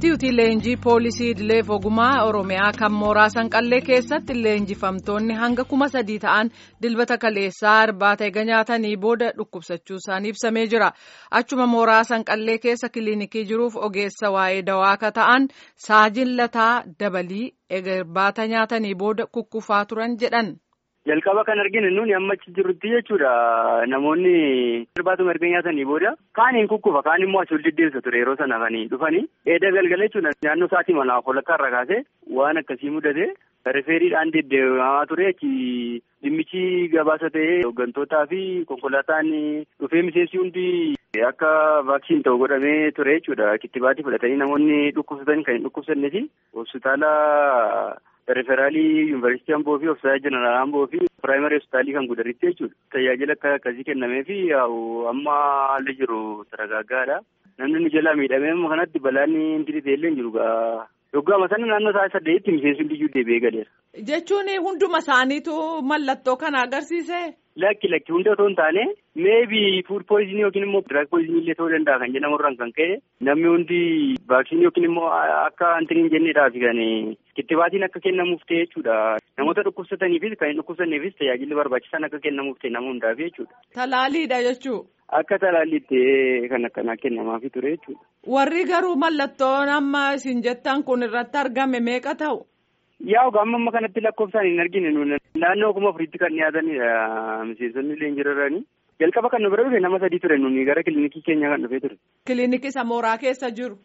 Inistituutii leenjii poolisii idileef ogumaa oromiyaa kan mooraa sanqallee keessatti leenjifamtoonni hanga kuma sadii ta'an dilbata kaleessaa irbaata eega nyaatanii booda dhukkubsachuu isaanii ibsamee jira achuma mooraa sanqallee keessa kiliinikii jiruuf ogeessa waa'ee dawaa akka ta'an saajin lataa dabalii eega irbaata nyaatanii booda kukkufaa turan jedhan. Jalqaba kan arginu nuti amma achi jirrutti jechuudha namoonni irbaatuma erga nyaatanii booda kaaniin kukkufa kaan immoo asii ol deddeebisa ture yeroo sana kan dhufanii eeda galgala jechuudha naannoo sa'aatii manaaf walakkaa irra kaasee waan akkasii mudate rifeeriidhaan deddeebi'amaa ture achi dhimmichi gabaasa ta'ee hooggantootaa fi konkolaataan dhufee miseensi hundi akka vaaksiin ta'u godhamee ture jechuudha kittibaatii fudhatanii namoonni dhukkubsatan kan hin dhukkubsanne fi hospitaala. Referaalii yuunivarsiitii Amboo fi hospitaala jeneraal Amboo fi piraayimari hospitaalii kan gudaritti jechuudha. Tajaajila akka akkasii kennamee fi amma haalli jiru taragaaggaadha. Namni nu jalaa miidhamee amma kanatti balaan inni illee hin jiru gaa. Yoggaama sana naannoo sa'a saddeetti miseensi hundi iyyuu deebi'ee galeera. Jechuun hunduma isaaniitu mallattoo kana agarsiise. Lakki lakki hunda otoo hin taane meebii fuud pooyizinii yookiin immoo diraag pooyizinii illee ta'uu danda'a kan jedhamu irraan kan ka'e namni hundi vaaksiinii yookiin immoo akka antiniin jenneedhaaf kan kittibaatiin akka kennamuuf ta'e jechuudha. Namoota dhukkubsataniifis kan hin dhukkubsanneefis tajaajilli barbaachisan akka kennamuuf ta'e nama hundaaf jechuudha. Talaaliidha jechuudha. Akka talaalliitti kan akkanaa kennamaafii ture jechuudha. Warri garuu mallattoon amma isin jettan kun irratti argame meeqa ta'u? Yaa amma amma kanatti lakkoofsaan hin argine naannoo kuma afuriitti kan dhiyaatanidha miseensonni illee hin jirarrani. Jalqaba kan nu bira dhufe nama sadii ture nuni gara kilinikii keenya kan dhufee ture. Kilinikii isa mooraa keessa jiru.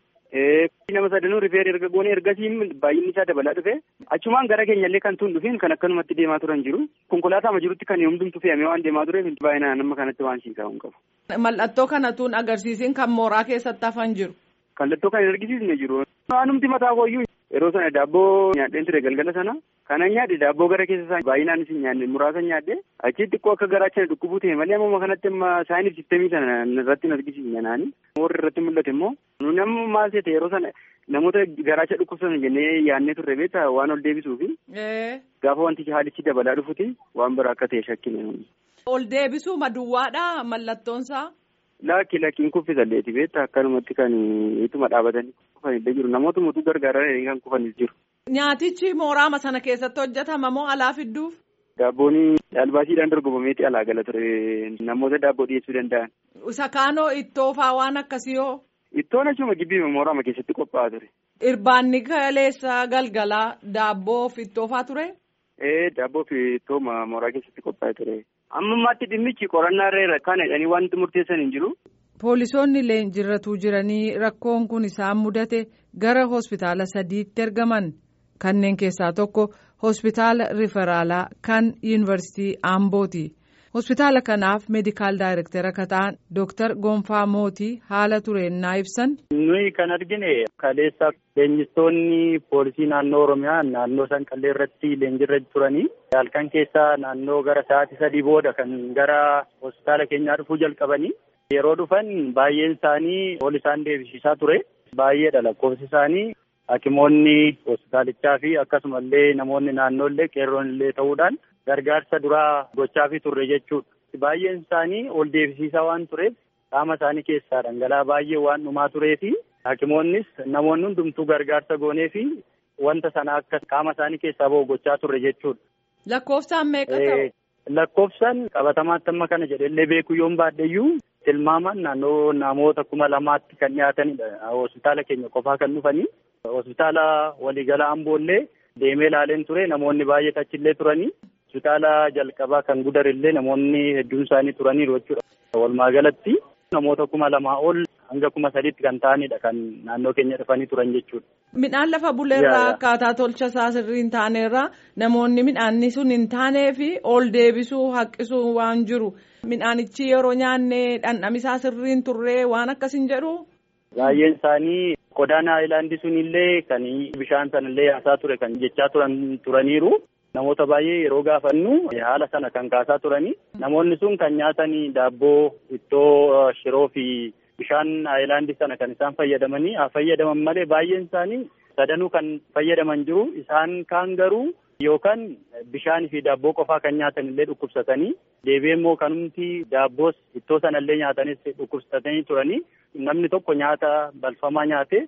Nama sadanuu rifeer erga goone ergasii baay'inni isaa dabalaa dhufe achumaan gara keenyallee kan tun dhufin kan akkanumatti deemaa turan jiru konkolaataa jirutti kan hundumtu fe'amee waan deemaa tureef baay'inaan nama kanatti waan siisaa hin qabu. Mallattoo kana tun agarsiisin kan mooraa keessatti hafan jiru. Mallattoo kan hin argisiisne jiru. Waanumti mataa kooyyuu yeroo sana daabboo nyaadheen ture galgala sana kanan nyaadhe daabboo gara keessa isaa baay'inaan isin nyaadhe muraasa nyaadhe achi xiqqoo akka garaachana dhukkubuu ta'e malee amma kanatti amma saayinif sistemii sana irratti hin argisiisne naani warri irratti mul'ate immoo nuni amma maal ta'e yeroo sana namoota garaacha dhukkubsan jennee yaadnee turre beektaa waan ol deebisuufi gaafa wanti haalichi dabalaa dhufuti waan biraa akka ta'e shakkine. Ol deebisuu maduwwaadha mallattoonsaa. Lakki lakkiin kuffisalleeti beektaa akkanumatti kan ituma dhaabatanii kufanillee jiru namoota mootuu gargaaranii kan kufanis jiru. Nyaatichi mooraama sana keessatti hojjetama moo alaa fidduuf? Daabboon albaasiidhaan dorgomameeti alaa gala ture namoota daabboo dhiyeessuu danda'an. Isa kaanoo ittoo faa waan akkasii hoo? Ittoon achuma gibbii mooraama keessatti qophaa'aa ture. Irbaanni kaleessa galgalaa daabboo fi ittoo faa ture? Ee daabboo fi ittoo mooraa keessatti qophaa'ee ture. Amma ammaatti dhimmichi qorannaa irra kan jedhanii wanti murteessan hin jiru. Poolisoonni leenjirratuu jiranii rakkoon kun isaan mudate gara hospitaala sadiitti ergaman kanneen keessaa tokko hospitaala riferaalaa kan yuunivarsiitii Ambooti. Hospitaala kanaaf meedikaal daayirektara akka ta'an Dooktar Gonfaa Mootii haala tureennaa ibsan. Nuyi kan argine kaleessa leenjistoonni poolisii naannoo Oromiyaa naannoo Sanqallee irratti leenjirra turanii halkan keessaa naannoo gara sa'aatii sadii booda kan gara hospitaala keenyaa dhufuu jalqabanii yeroo dhufan baay'een isaanii ol isaan deebisiisaa ture baay'eedha lakkoofsi isaanii hakimoonni hospitaalichaa fi akkasumallee namoonni naannoollee qeerroonillee ta'uudhaan gargaarsa duraa gochaafii turre jechuudha. Baay'een isaanii ol deebisiisaa waan tureef qaama isaanii keessaa dhangala'aa baay'ee waan dhumaa turee fi hakimoonnis namoonni hundumtuu gargaarsa goonee fi wanta sana akka qaama isaanii keessaa bahu gochaa turre jechuudha. Lakkoofsaan meeqa ta'u? Lakkoofsaan qabatamaatti amma kana jedhellee beekuu yoon baadheyyuu tilmaaman naannoo namoota kuma lamaatti kan dhiyaatanidha. Hospitaala keenya qofaa kan dhufanii. Hospitaala waliigala Amboollee deemee ilaaleen ture namoonni baay'ee achillee turanii. Hospitaala jalqabaa kan gudarillee namoonni hedduun isaanii turaniiru jechuudha. Walumaa galatti namoota kuma lamaa ol hanga kuma sadiitti kan ta'anidha kan naannoo keenya dhufanii turan jechuudha. Midhaan lafa buleerraa akkaataa tolcha isaa sirrii hin taanerraa namoonni midhaanni sun hin taanee fi ol deebisuu haqqisuu waan jiru. Midhaanichi yeroo nyaanne dhandhamisaa sirrii hin turree waan akkas hin jedhu. Baay'een isaanii qodaan haayilaandii sunillee kan bishaan sanallee yaasaa ture kan jechaa turan turaniiru. Namoota baay'ee yeroo gaafannu haala sana kan kaasaa turanii namoonni sun kan nyaatanii daabboo ittoo shiroo fi bishaan haayilaandii sana kan isaan fayyadamanii haa fayyadaman malee baay'een isaanii sadanuu kan fayyadaman jiru isaan kaan garuu yookaan bishaanii fi daabboo qofaa kan nyaatan illee dhukkubsatanii deebi'ee immoo kanumti daabboos ittoo sanallee nyaatanis dhukkubsatanii turanii namni tokko nyaata balfamaa nyaate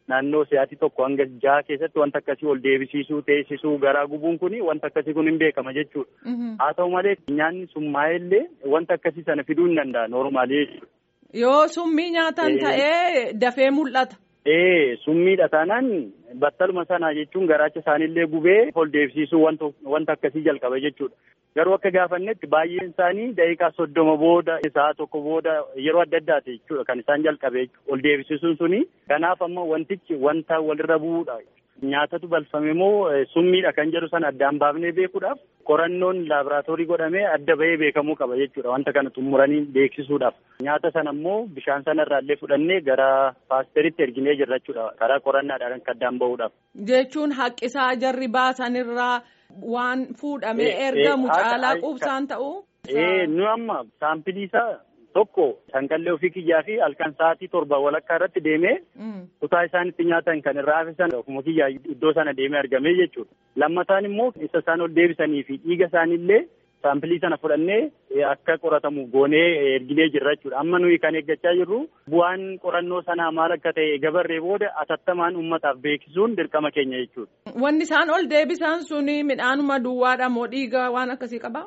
naannoo sa'aatii tokko hanga jaha keessatti wanta akkasii ol deebisiisuu teessisuu garaa gubuun kun wanta akkasii kun hin beekama jechuudha. Haa ta'u malee nyaanni summaa'ee illee wanta akkasii sana fiduu hin danda'a noormaalii jechuudha. Yoo summii nyaatan ta'ee dafee mul'ata. Ee summiidha taanaan battaluma sana jechuun garaacha isaaniillee gubee ol deebisiisuu wanta akkasii jalqaba jechuudha. Garuu akka gaafannetti baay'een isaanii daqiiqaa soddoma booda sa'a tokko booda yeroo adda addaati jechuudha kan isaan jalqabe ol deebisiisuun suni. Kanaaf amma wantichi wanta walirra bu'uudha. Nyaatatu balfame moo summiidha kan jedhu sana addaan baafnee beekuudhaaf qorannoon laaboraatoorii godhamee adda bahee beekamuu qaba jechuudha wanta kana xumuranii beeksisuudhaaf. Nyaata sana immoo bishaan sana irraallee fudhannee gara paasteritti erginee jirra jechuudha karaa qorannaadhaan kan addaan bahuudhaaf. Jechuun haqqisaa jarri baasanirraa waan fuudhamee ergamu caalaa quubsaan ta'u. Ee nu amma saampilii isaa tokko sanqallee ofii kiyyaa fi halkan sa'aatii torba walakkaa irratti deemee kutaa isaan itti nyaatan kan irraa hafisan ofuma kiyyaa iddoo sana deemee argamee jechuudha. Lammataan immoo isa isaan ol deebisanii fi dhiiga isaaniillee saampilii sana fudhannee akka qoratamu goonee erginee jirra jechuudha. Amma nuyi kan eeggachaa jirru bu'aan qorannoo sanaa maal akka ta'e gabarree booda atattamaan uummataaf beeksisuun dirqama keenya jechuudha. Wanni isaan ol deebisan suni midhaanuma duwwaadha moo dhiiga waan akkasii qabaa?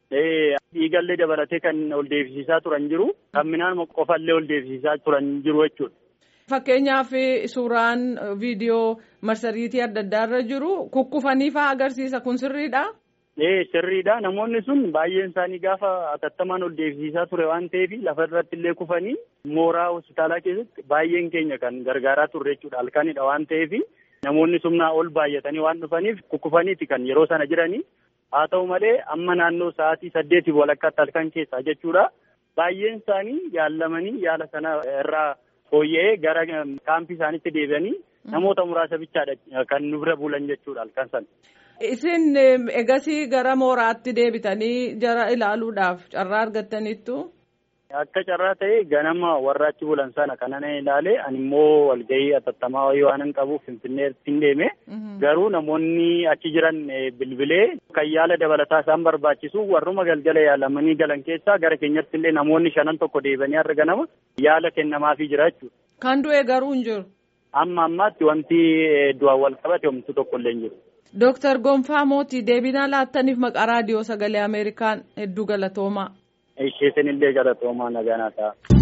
Dhiigallee dabalatee kan ol deebisiisaa turan jiru kan midhaanuma qofallee ol deebisiisaa turan jiru jechuudha. Fakkeenyaaf suuraan viidiyoo marsariitii adda addaarra jiru kukkufanii fa'aa agarsiisa kun sirriidha. Ee sirriidha namoonni sun baay'een isaanii gaafa atattamaan ol deebisiisaa ture waan ta'eef lafa irratti illee kufanii mooraa hospitaalaa keessatti baay'een keenya kan gargaaraa turre jechuudha halkanidha waan ta'eef namoonni sumnaa ol baay'atanii waan dhufaniif kukkufaniiti kan yeroo sana jiranii. haa ta'u malee amma naannoo sa'aatii saddeetiif walakkaatti halkan keessaa jechuudha baay'een isaanii yaallamanii yaala sana irraa fooyya'ee gara kaampii isaaniitti deebi'anii namoota muraasa bichaadha kan nu bira bulan jechuudha halkan sana. Isin egasii gara mooraatti deebitanii jara ilaaluudhaaf carraa argattaniittu. Akka carraa ta'e ganama warra achi bulan sana kanan ilaale ani immoo walgahii atattamaa wayii waan hin qabuuf finfinneetti hin deeme. Garuu namoonni achi jiran bilbilee kan yaala dabalataa isaan barbaachisu warruma galgala yaalamanii galan keessaa gara keenyatti illee namoonni shanan tokko deebanii har'a ganama yaala kennamaafii jira jechuudha. Kan du'e garuu hin jiru. Amma ammaatti wanti du'aan wal qabate homtuu tokko illee hin jiru. Dooktar Gonfaa Mootii deebinaa laattaniif maqaa raadiyoo sagalee Ameerikaan hedduu galatoomaa. Ishee illee galatoomaa nagaa naa ta'a.